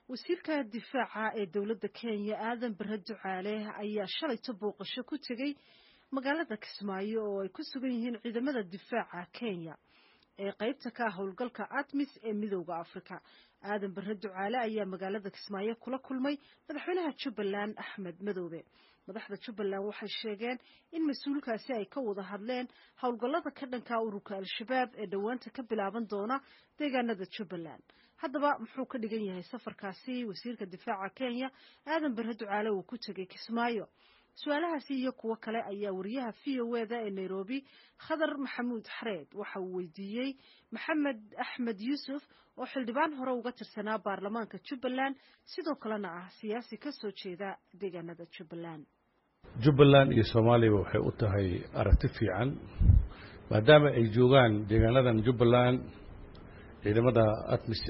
wasiirka difaaca ee dowladda kenya aadan bare ducaale ayaa shalayto booqasho ku tegey magaalada kismaayo oo ay ku sugan yihiin ciidamada difaaca kenya ee qaybta ka ah howlgalka atmis ee midooda afrika aadan bare ducaale ayaa magaalada kismaayo kula kulmay madaxweynaha jubbaland axmed madoobe madaxda jubbaland waxay sheegeen in mas-uulkaasi ay ka wada hadleen howlgallada ka dhanka ururka al-shabaab ee dhowaanta ka bilaaban doona deegaanada jubbaland haddaba muxuu ka dhigan yahay safarkaasi wasiirka difaaca kenya aadan bare ducaale uu ku tegey kismaayo su-aalahaasi iyo kuwo kale ayaa wariyaha v o eda ee nairobi khadar maxamuud xareed waxa uu weydiiyey maxamed axmed yuusuf oo xildhibaan hore uga tirsanaa baarlamaanka jubbaland sidoo kalena ah siyaasi ka soo jeeda deegaanada jubbaland jubbaland iyo soomaaliya waxay u tahay aragti fiican maadaama ay joogaan deegaanadan jubbaland ciidamada atmis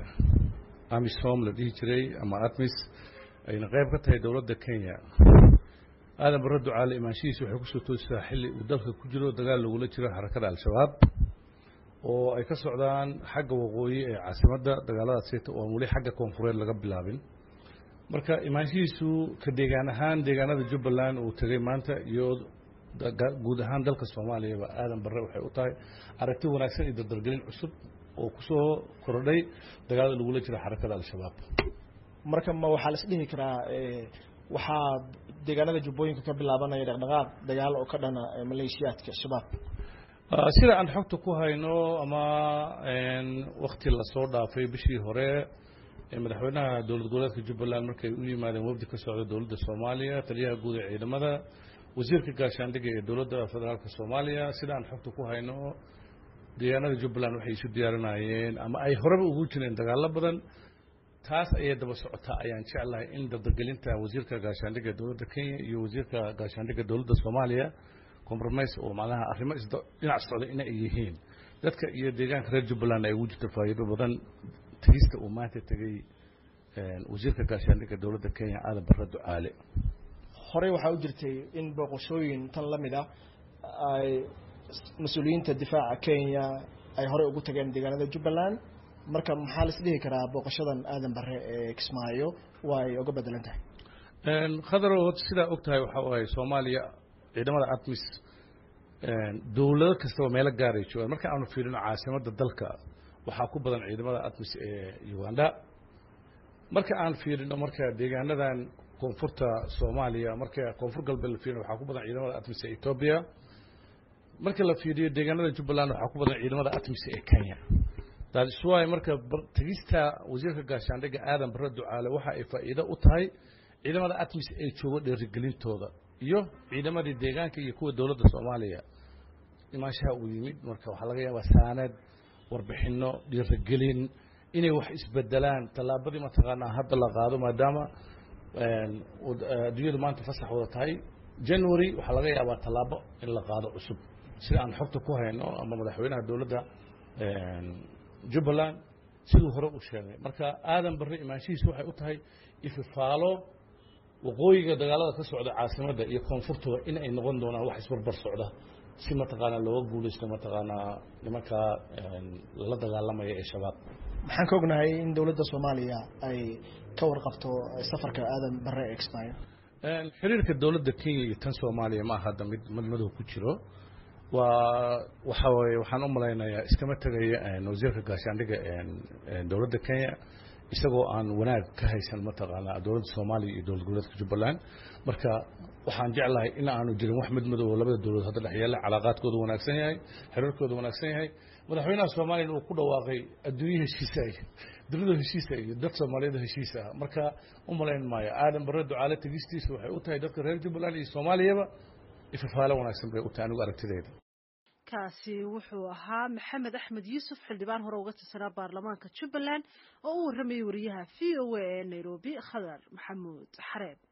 amisom la dhihi jiray ama atmis ayna qayb ka tahay dowladda kenya aadan barre ducaale imaanshihiisa waxay kusoo toosisaa xilli uu dalka ku jiro dagaal lagula jiro xarakada al-shabaab oo ay ka socdaan xagga waqooyi ee caasimadda dagaaladaas seeta oo aan weli xagga koonfureed laga bilaabin marka imaanshihiisu ka deegaan ahaan deegaanada jubbaland uu tegey maanta iyo guud ahaan dalka soomaaliyaba aadan barre waxay u tahay aragti wanaagsan iyo dardargelin cusub oo kusoo kordhay dagaalada lagula jiro xarakada al-shabaab marka ma waxaa la isdhihi karaa waxaa deegaanada jubbooyinka ka bilaabanaya dhaqdhaqaaq dagaal oo ka dhana maleeshiyaadka shabaab sida aan xogta ku hayno ama wakti lasoo dhaafay bishii hore madaxweynaha dowlad goboleedka jubbaland markay u yimaadeen wafdi ka socda dowladda soomaaliya taliyaha guud ee ciidamada wasiirka gaashaandhigga ee dowladda federaalka soomaaliya sida aan xogta ku hayno deegaanada jubbaland waxay isu diyaarinayeen ama ay horeba ugu jireen dagaallo badan taas ayay daba socotaa ayaan jeclahay in dardargelinta wasiirka gaashaandhigga dowladda kenya iyo wasiirka gaashaandhigga dowladda soomaaliya compromise oo macnaha arrimo dhinac socda in ay yihiin dadka iyo deegaanka reer jubbaland ay ugu jirto faa'iido badan tegista uu maanta tegey wasiirka gaashaandhigga dowladda kenya aadan barre ducaale horey waxaa u jirtay in booqashooyin tan la mid ah ay mas-uuliyiinta difaaca kenya ay horey ugu tageen deegaanada jubbaland marka maxaa la isdhihi karaa booqashadan aadan bare ee kismaayo waa ay oga bedelan tahay khadarow sidaa og tahay waxaa waaye soomaaliya ciidamada atmis dowlado kastaba meelo gaaray joogaan marka aanu fiirino caasimadda dalka waxaa ku badan ciidamada atmis ee uganda marka aan fiirino marka deegaanadan koonfurta soomaaliya marka koonfur galbeed la fiirino waxaa ku badan ciidamada atmis ee etoobiya marka la fiiriyo deegaanada jubbaland waxaa ku badan ciidamada atmis ee kenya daadiswaay marka tegista wasiirka gaashaandhigga aadan barre ducaale waxa ay faa'iido u tahay ciidamada atmis ay joogo dheerigelintooda iyo ciidamadii deegaanka iyo kuwa dowladda soomaaliya imaanshaha uu yimid marka waxaa laga yaabaa saanad warbixinno dhiirigelin inay wax isbedelaan tallaabadii mataqaanaa hadda la qaado maadaama adduunyadu maanta fasax wada tahay january waxaa laga yaabaa tallaabo in la qaado cusub sida aan xogta ku hayno ama madaxweynaha dowladda jubbaland siduu hore u sheegay marka aadan barre imaanshihiisu waxay u tahay ififaalo waqooyiga dagaalada ka socda caasimadda iyo koonfurtooda in ay noqon doonaan wax isbarbar socda si mataqaanaa looga guulaysto mataqaanaa nimankaa lala dagaalamaya ee shabaab maxaan ka ognahay in dowladda soomaaliya ay ka warqabto safarka aadan bare ee kismaayo xiriirka dowladda kenya iyo tan soomaaliya ma aha hadda mid madmadow ku jiro waa waxa waye waxaan u malaynayaa iskama tegaya wasiirka gaashaandhigga dowladda kenya isagoo aan wanaag ka haysan mataqaanaa dowladda soomaaliya iyo dowlad goboleedka jubbaland marka waxaan jeclahay in aanu jirin wax midmadow oo labada dowladood hadda dhex yaalla calaaqaadkooda wanaagsan yahay xiriirkooda wanaagsan yahay madaxweynaha soomaaliyana uu ku dhawaaqay adduunye heshiisa iyo dunida heshiisa iyo dad soomaaliyada heshiisa ah marka u malayn maayo aadan barre ducaale tegistiisa waxay u tahay dadka reer jubbaland iyo soomaaliyaba ifafaalo wanaagsan bay u tahay anigu aragtidayda kaasi wuxuu ahaa maxamed axmed yuusuf xildhibaan hore uga tirsanaa baarlamaanka jubbaland oo u warramayay wariyaha v o a ee nairobi khadar maxamuud xareeb